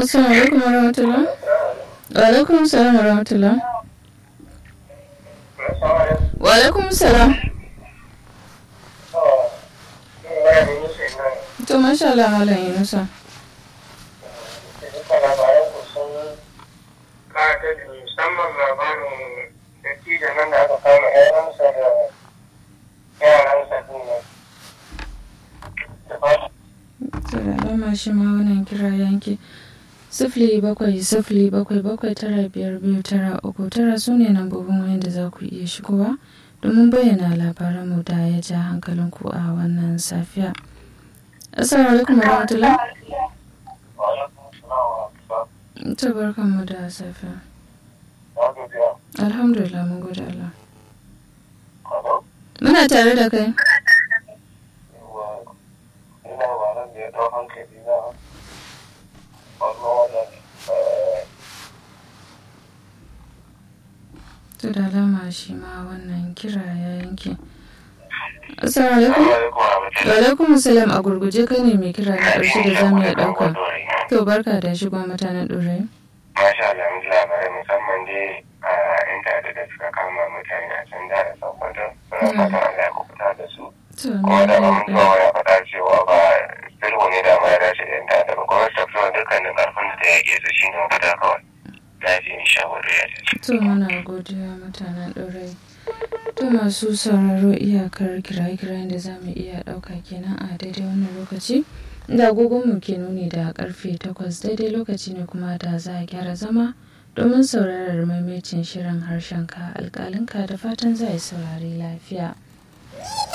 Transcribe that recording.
Assalamu alaikum wa rahmatullah. Wa alaikum salam wa rahmatullah. Wa alaikum salam. To masha Allah Malam Yunusa. musamman labarin dattijan nan da aka kama yaransa da yaransa din nan. Da fatan To da alama shi ma wannan kira yanke. Sifili bakwai sifili bakwai bakwai tara biyar biyu tara uku tara su ne lambobin wayan da za ku iya shigowa domin bayyana labaranmu da ya ja hankalinku a wannan safiya. Assalamu alaikum wa rahmatullah. To barkanmu da safiya. Alhamdulillah mun gode Allah. Muna tare da kai. To da alama shi ma wannan kira ya yanke. Assalamu alaikum. Wa alaikum salam a gurguje kai ne mai kira na ƙarshe da zamu iya ɗauka. To barka da shigon mutanen ɗorayi. Masha Allah, mun ji labarai musamman dai a yan ta'adda da suka kama mutane a can da Sokoto. Muna fatan Allah ya kubuta da su. To Kuma da na mun zuwa ya faɗa cewa ba sulhu ne da ma ya dace da yan ta'adda ba. Kuma su tafi dukkanin ƙarfin da ta yake su shi ne mafita kawai. Lafiya insha Allah ya ce. To muna godiya mutanen ɗorayi. To masu sauraro iyakar kiraye-kirayen da za mu iya ɗauka kenan a daidai wannan lokaci. Da agogonmu ke nuni da karfe takwas daidai lokaci ne kuma da za a gyara zama domin sauraron maimacin shirin harshenka alƙalinka da fatan za a yi saurari lafiya.